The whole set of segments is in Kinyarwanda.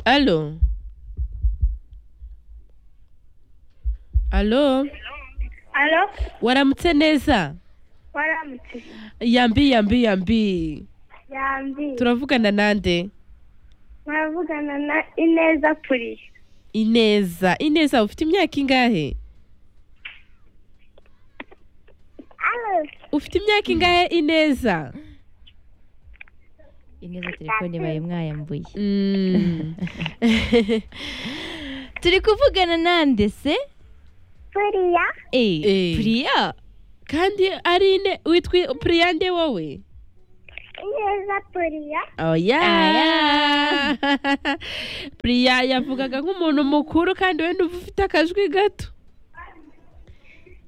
Allo allo alo waramutse neza waramutse yambi yambi yambi yambi turavugana nande muravugana na ineza puri ineza ineza ufite imyaka ingahe alo ufite imyaka ingahe ineza ineza telefone baye mwayambuye Mm. turi kuvugana nande se puriya Eh. Eh, priya kandi ari ine witwa priya nde wowe ineza puriya oya Aya. priya yavugaga nk'umuntu mukuru kandi we ntuva ufite akajwi gato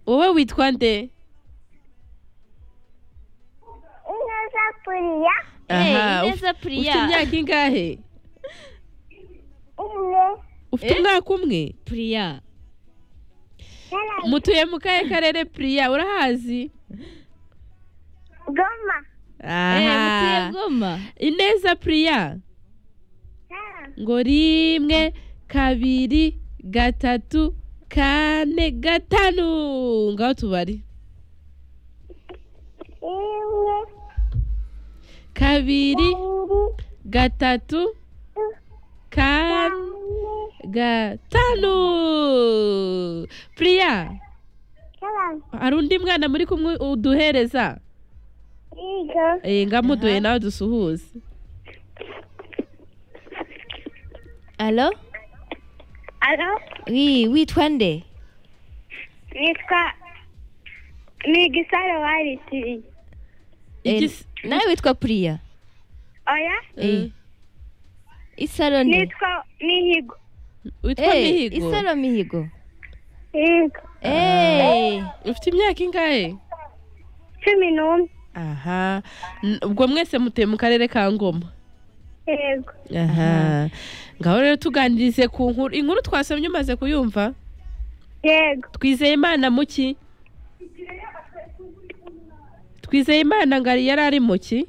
wowe witwa nde ineza puriya Eh, Aha, uf- ineza ufite priya imyaka ingahe umwe ufite umwaka umwe priya narayi mutuye mu kahe karere priya urahazi goma Eh, mutuye aha goma ineza priya narayi ngo rimwe kabiri gatatu kane gatanu ngaho tubari rimwe kabiri kabiri gatatu kane kane gatanu priya narayi hari undi mwana muri kumwe uduhereza yiga Eh, ngamuduhe nawe dusuhuze alo alo wi witwa nde nitwa ni gisaro waritiri Eh, Igis- nawe witwa priya oya Eh. isaro nde nitwa nihigo witwa Eh, mihigo isaro mihigo yiga Eh, ufite imyaka ingahe cumi n'umwe aha N- ubwo mwese mutuye mu karere ka ngoma yego aha ngaho rero tuganirize ku nkuru inkuru twasomye umaze kuyumva yego twizeye imana mu ki twizeye imana ngari yari ari mu ki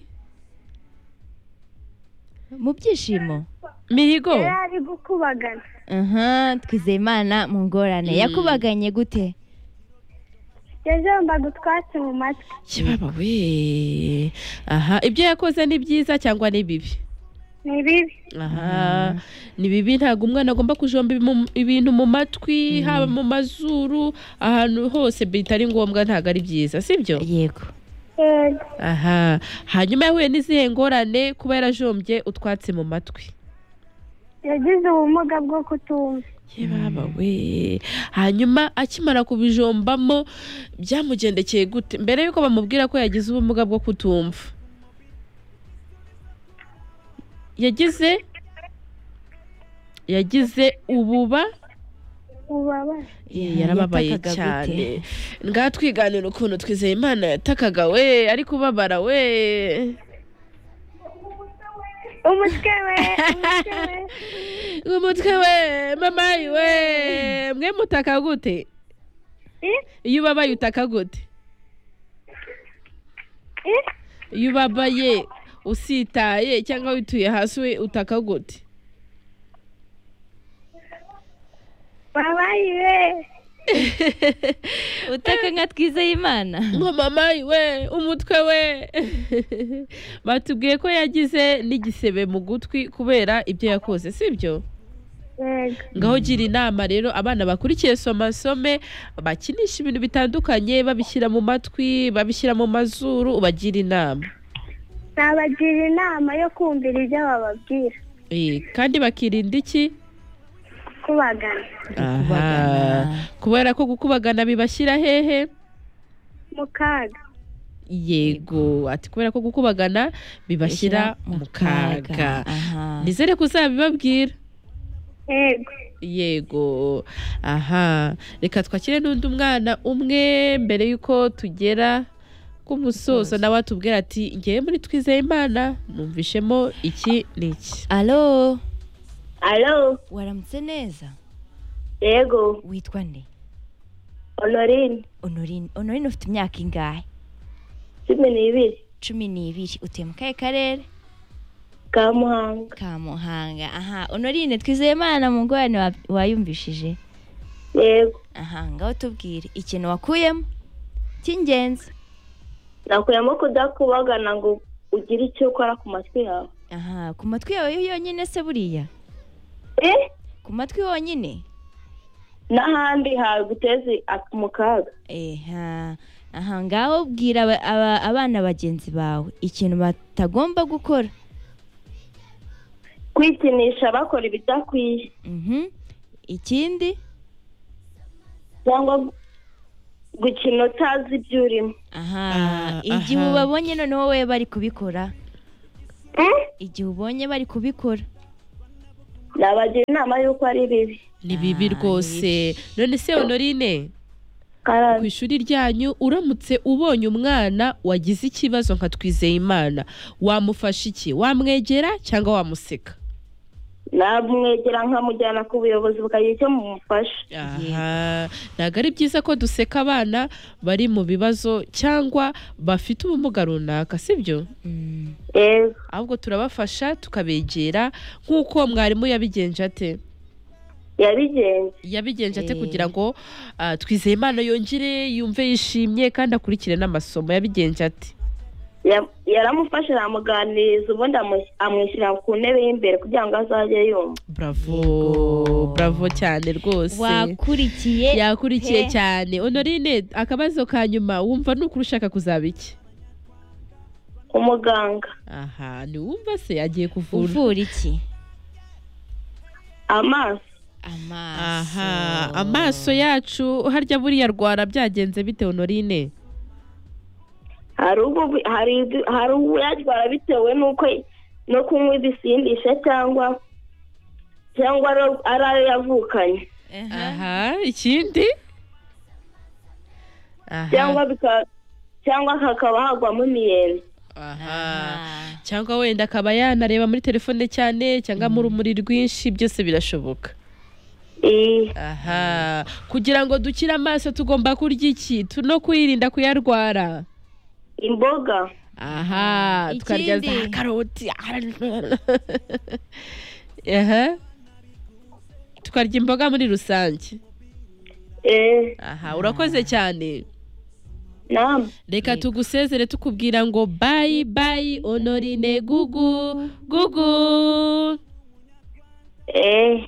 mu byishimo mihigo yari ari gukubagana aha twizeye imana mu ngorane yakubaganye gute yajombaga utwatsi mu matwi kibaba we aha ibyo yakoze ni byiza cyangwa ni bibi ni bibi aha ni bibi ntabwo umwana agomba kujomba imu- ibintu mu matwi haba mu mazuru ahantu hose bitari ngombwa ntabwo ari byiza sibyo yego yego aha hanyuma yahuye n'izihe ngorane kuba yarajombye utwatsi mu matwi yagize ubumuga bwo kutumva ye baba we hanyuma akimara kubijombamo byamugendekeye gute mbere yuko bamubwira ko yagize ubumuga bwo kutumva yagize yagize ububa ububabare Eh, yarababaye yatakaga cyane gute? ngaha twiganira ukuntu twizeye imana yatakaga we ari kubabara we umutwe we umutwe we umutwe we mama we mwe mutaka gute Eh, iyo ubabaye utaka gute eh, iyo ubabaye usitaye cyangwa wituye hasi we utaka gute babayi we utaka nka twizeye imana ngo mama we umutwe we batubwiye ko yagize n'igisebe mu gutwi kubera ibyo yakoze sibyo yego ngaho gira inama rero abana bakurikiye somasome bakinisha ibintu bitandukanye babishyira mu matwi babishyira mu mazuru ubagira inama nabagira inama yo kumvira ibyo bababwira Eh, kandi bakirinda iki kubagana Kubagana. Aha. kubera ko gukubagana bibashyira hehe mu kaga yego ati kubera ko gukubagana bibashyira mu kaga Aha. nizere ko uzabibabwira yego yego aha reka twakire n'undi mwana umwe mbere y'uko tugera ku musozo nawe atubwira ati ngewe muri twizeye imana numvishemo iki n'iki alo alo waramutse neza yego witwa nde honorine honorine honorine ufite imyaka ingahe cumi n'ibiri cumi n'ibiri utuye mu kahe karere ka muhanga kamuhanga aha honorine twizeyimana mu ngorane wa- wayumvishije yego aha ngaho tubwire ikintu wakuyemo cy'ingenzi nakuyemo kudakubagana ngo ugire icyo ukora ku matwi yawe aha ku matwi yawe yonyine se buriya eh ku matwi yonyine n'ahandi haguteze ak- mu kaga Eha, aha ngaho bwira aba- aba- abana bagenzi bawe ikintu batagomba gukora kwikinisha bakora ibidakwiye Mhm. ikindi cyangwa gu- gukina utazi ibyo urimo aha Ah, igihe aha. ubabonye noneho wowe bari kubikora Eh, igihe ubonye bari kubikora nabagira inama y'uko ari bibi ni bibi Ah, rwose none se honorine ku karande ishuri ryanyu uramutse ubonye umwana wagize ikibazo nka twizeyimana wamufasha iki wamwegera cyangwa wamuseka namwegera nkamujyana ku buyobozi bukagira icyo mumufasha aha ntabwo ari byiza ko duseka abana bari mu bibazo cyangwa bafite ubumuga runaka sibyo Mm, yego ahubwo turabafasha tukabegera nk'uko mwarimu yabigenje ate yabigenze yabigenje ate Eh. kugira ngo ah, twizeyimana yongere yumve yishimye kandi akurikire n'amasomo yabigenje ate Ya- yaramufashe aramuganiriza ubundi amu- amwishyira ku ntebe y'imbere kugira ngo azajye yumva bravo Yego. bravo cyane rwose wakurikiye yakurikiye pe. cyane honorine akabazo ka nyuma wumva ni ukuri ushaka kuzaba iki umuganga aha ntiwumva se agiye kuvura uvura iki amaso amaso aha amaso yacu harya buriya arwara byagenze bite honorine hari ubwo bi- hari ibyo- hari uyatwara bitewe n'uko no kunywa ibisindisha cyangwa cyangwa ari- ari ayo yavukanye Aha. aha ikindi Aha, cyangwa bika- cyangwa hakaba hagwamo imiyenzi aha cyangwa wenda akaba yanareba muri telefone cyane cyangwa mu rumuri rwinshi byose birashoboka Iyi- aha kugira ngo dukire amaso tugomba kurya iki Tu- no kwirinda kuyarwara imboga aha Ikindi. tukarya za karoti aha tukarya imboga muri rusange eh aha urakoze cyane nama reka tugusezere tukubwira ngo bayi bayi honorine gugu gugu eh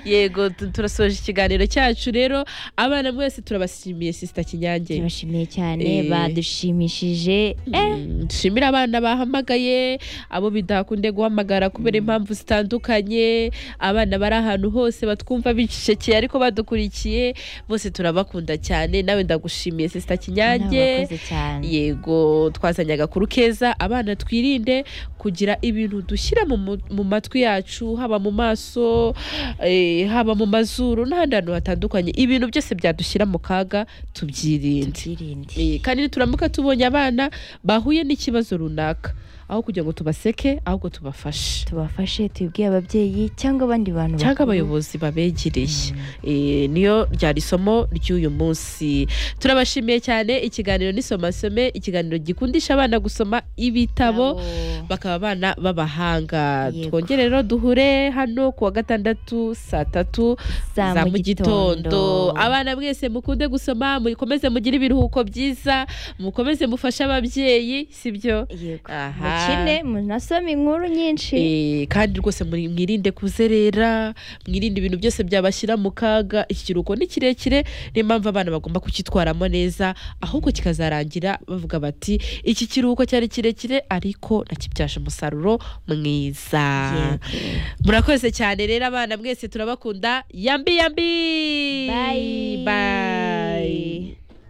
yego tu- turasoje ikiganiro cyacu rero abana mwese turabashimiye sisita kinyange turabashimiye cyane Eh. badushimishije eh Mm, dushimire abana bahamagaye abo bidakunde guhamagara kubera impamvu zitandukanye abana bari ahantu hose batwumva bicecekeye ariko badukurikiye bose turabakunda cyane nawe ndagushimiye sisita kinyange Mwakoze cyane yego twazanye agakuru keza abana twirinde kugira ibintu dushyira mu mu- mu matwi yacu haba mu maso eh, haba mu mazuru n'ahandi hantu hatandukanye ibintu byose byadushyira mu kaga tubyirinde tubyirinde Eh, kandi nituramuka tubonye abana bahuye n'ikibazo runaka aho kugira ngo tubaseke ahubwo tubafashe tubafashe tubibwire ababyeyi cyangwa abandi bantu cyangwa bakuru. abayobozi babegereye Eh, niyo ryari isomo ry'uyu munsi turabashimiye cyane ikiganiro n'isomasome ikiganiro gikundisha abana gusoma ibitabo bakaba abana b'abahanga Yego. twongere rero duhure hano ku wa gatandatu saa tatu Za za mu mu gitondo gitondo. abana mwese mukunde gusoma mukomeze mugire ibiruhuko byiza mukomeze mufashe ababyeyi sibyo yego Aha. mukine munasome inkuru nyinshi Eh, kandi rwose muri- mwirinde kuzerera mwirinde ibintu byose byabashyira mu kaga iki kiruhuko ni kirekire niyo mpamvu abana bagomba kukitwaramo neza ahubwo kikazarangira bavuga bati iki kiruhuko cyari kirekire ariko nakibyaje umusaruro mwiza Yego. murakoze cyane rero abana mwese turabakunda yambi yambi Bye. bye